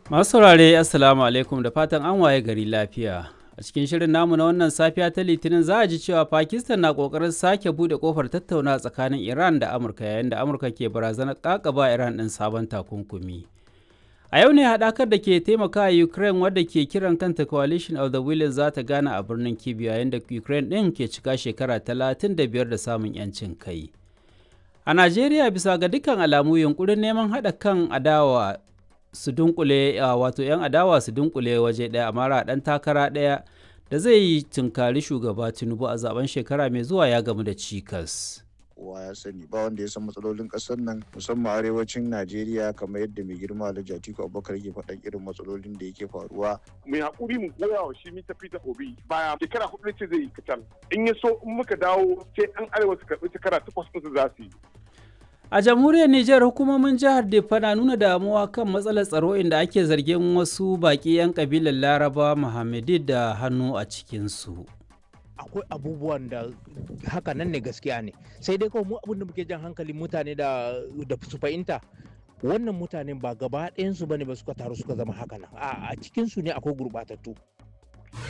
Masu saurare Assalamu alaikum da fatan an waye gari lafiya. A cikin shirin namu na wannan safiya ta Litinin za a ji cewa Pakistan na kokarin sake bude kofar tattauna tsakanin Iran da Amurka yayin da Amurka ke barazanar kakaba Iran ɗin sabon takunkumi. A yau ne haɗakar da ke taimaka a Ukraine wadda ke kiran kanta Coalition of the Willing za ta gana a birnin Kyiv yayin da Ukraine ɗin ke cika shekara 35 da samun 'yancin kai. A Najeriya bisa ga dukkan alamu yunkurin neman haɗa kan adawa su dunkule wato 'yan adawa su dunkule waje ɗaya a mara ɗan takara ɗaya da zai yi tunkari shugaba tinubu a zaben shekara mai zuwa ya gamu da cikas kowa ya sani ba wanda ya san matsalolin ƙasar nan musamman arewacin najeriya kamar yadda mai girma alhaji atiku abubakar yake faɗan irin matsalolin da yake faruwa mai haƙuri mu goya wa shi mita fita obi baya shekara hudu ce zai yi kacal in ya so in muka dawo sai an arewa su karɓi shekara takwas ɗinsu za su yi A jamhuriyar Nijar hukumomin jihar Diffa na nuna damuwa kan matsalar tsaro inda ake zargin wasu baƙi 'yan kabilar Laraba Muhammadi da hannu a cikinsu. akwai abubuwan da haka nan ne gaskiya ne sai dai kawai mu abin da muke jan hankalin mutane da da su fahimta wannan mutanen ba gaba ɗayansu bane ba suka taru suka zama haka nan a cikinsu ne akwai gurɓatattu